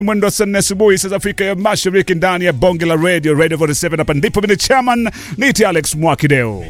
mwendo wa saa nne asubuhi saa za Afrika ya Mashariki ndani ya bonge la radio Radio 47 hapa ndipo mimi ni chairman niti Alex Mwakideo.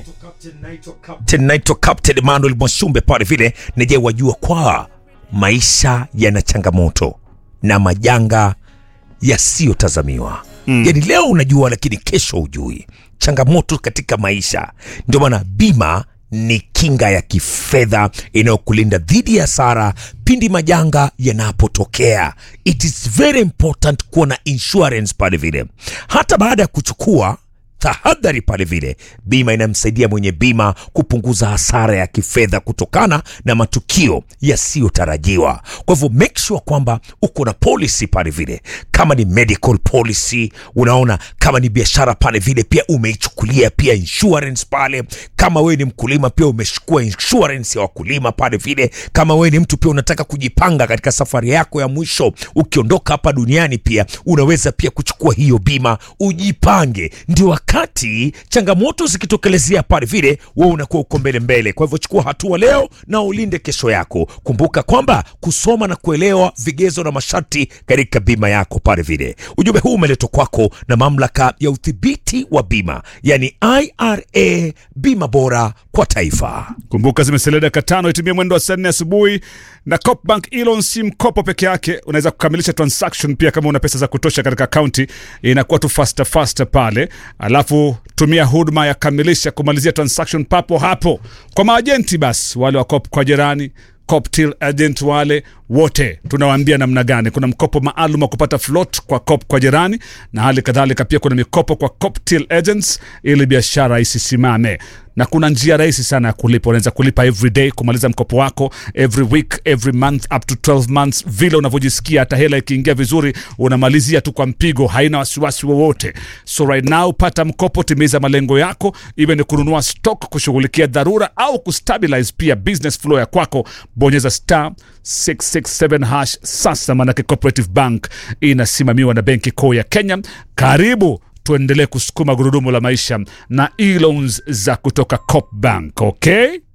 Captain naitwa Captain Emmanuel Mwashumbe pale vile nije wajua kwa maisha yana changamoto na majanga yasiyotazamiwa mm. Yani leo unajua, lakini kesho hujui. Changamoto katika maisha, ndio maana bima ni kinga ya kifedha inayokulinda dhidi ya hasara pindi majanga yanapotokea. It is very important kuwa na insurance pale vile, hata baada ya kuchukua tahadhari pale vile, bima inamsaidia mwenye bima kupunguza hasara ya kifedha kutokana na matukio yasiyotarajiwa. Kwa hivyo make sure kwamba uko na policy pale vile, kama ni medical policy, unaona, kama ni biashara pale vile, pia umeichukulia pia insurance pale. Kama wewe ni mkulima, pia umechukua insurance ya wakulima pale vile. Kama wewe ni mtu pia unataka kujipanga katika safari yako ya mwisho, ukiondoka hapa duniani, pia unaweza pia kuchukua hiyo bima, ujipange ndio wakati changamoto zikitokelezea pale vile, wewe unakuwa uko mbele mbele. Kwa hivyo chukua hatua leo na ulinde kesho yako. Kumbuka kwamba kusoma na kuelewa vigezo na masharti katika bima yako pale vile. Ujumbe huu umeletwa kwako na mamlaka ya udhibiti wa bima, yani IRA, bima bora kwa taifa. Kumbuka zimesalia dakika tano itimie mwendo wa saa nne asubuhi na Copbank Elon si mkopo peke yake, unaweza kukamilisha transaction pia kama una pesa za kutosha katika akaunti, inakuwa tu faster faster pale. Alafu tumia huduma ya kamilisha kumalizia transaction papo hapo kwa maajenti, basi wale wa Cop kwa jirani Coptil agent wale wote tunawaambia namna gani. Kuna mkopo maalum wa kupata float kwa Cop kwa jirani, na hali kadhalika pia kuna mikopo kwa Coptil agents ili biashara isisimame na kuna njia rahisi sana ya kulipa. Unaweza kulipa every day, kumaliza mkopo wako every week, every month up to 12 months, vile unavyojisikia. Hata hela ikiingia vizuri, unamalizia tu kwa mpigo, haina wasiwasi wowote. So right now, pata mkopo, timiza malengo yako, iwe ni kununua stock, kushughulikia dharura au kustabilize pia business flow ya kwako. Bonyeza star 667 hash sasa, maanake Cooperative Bank inasimamiwa na Benki Kuu ya Kenya. Karibu tuendelee kusukuma gurudumu la maisha na e-loans za kutoka Copbank, okay?